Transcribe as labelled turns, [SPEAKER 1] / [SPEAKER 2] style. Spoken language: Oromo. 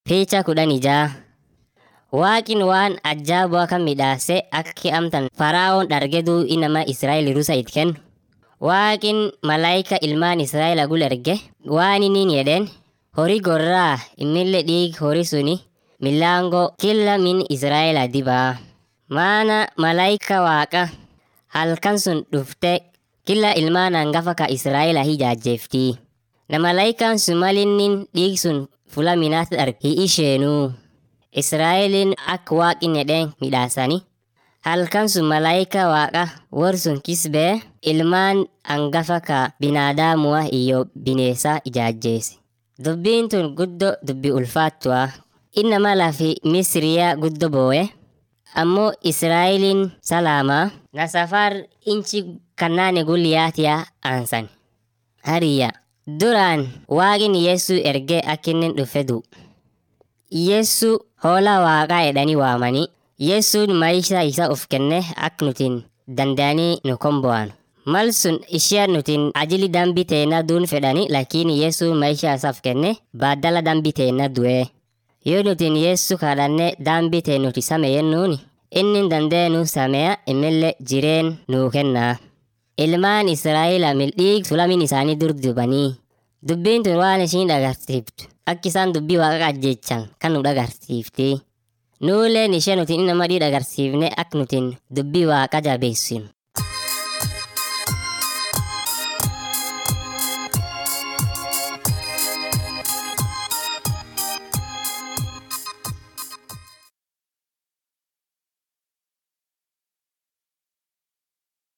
[SPEAKER 1] Picha kudhanii ja'a. Waaqin waan ajaa'ibaa kan midhaase akki amtan Faraa'oon dhargeduu inama Israa'el rusa it kennu. Waaqin malaayika ilmaan Israa'el agul erge waan inni jedheen horii gorraa immillee dhiig horii suni milaangoo killa min Israa'el dibaa. Maana malaayika waaqa halkan sun dhufte killa ilmaan hangafa ka Israa'el hijaajjeefti. Na malaayikaan sun malinnin dhiig sun fula minaatti arge hi isheenuu. Israa'eliin akka waaqin jedheen midhaasani. Halkan sun malaayika waaqa war sun kisbee ilmaan hangafa ka binaadaamua iyo bineesa ijaajjeese. Dubbiin tun guddo dubbi ulfaattua. Innama lafi Misriyaa guddo booye. Ammoo Israa'eliin salaamaa na safar inchi kannaane gulliyaatiyaa aansan. Hariyya duraan waaqin Yeesuu ergee akkinnin dhufe du'u. Yeesuu hoolaa waaqaa jedhanii waamanii Yeessuun maayishaa isaa of kenne akka nutiin danda'anii nu kombo'an. Mal sun ishee nutiin ajili dambii teenna duun fedhani lakiin Yeessuun maayishaa isaaf kenne baaddala dambii teenna du'e. Yoo nutiin Yeessuu kadhanne dambii teen nuti same yennuuni inni danda'e nu sameya imillee jireen nuu kennaa. Ilmaan Israa'el mildhiig sulamin isaanii dur dubanii. Dubbiin tun waan ishiin dhagarsiiftu akka isaan dubbii waaqa ajjechan kan nu dhagarsiifti. Nuuleen ishee nutiin nama dhii dhagarsiifne akka nutiin dubbii waaqa jabeessinu.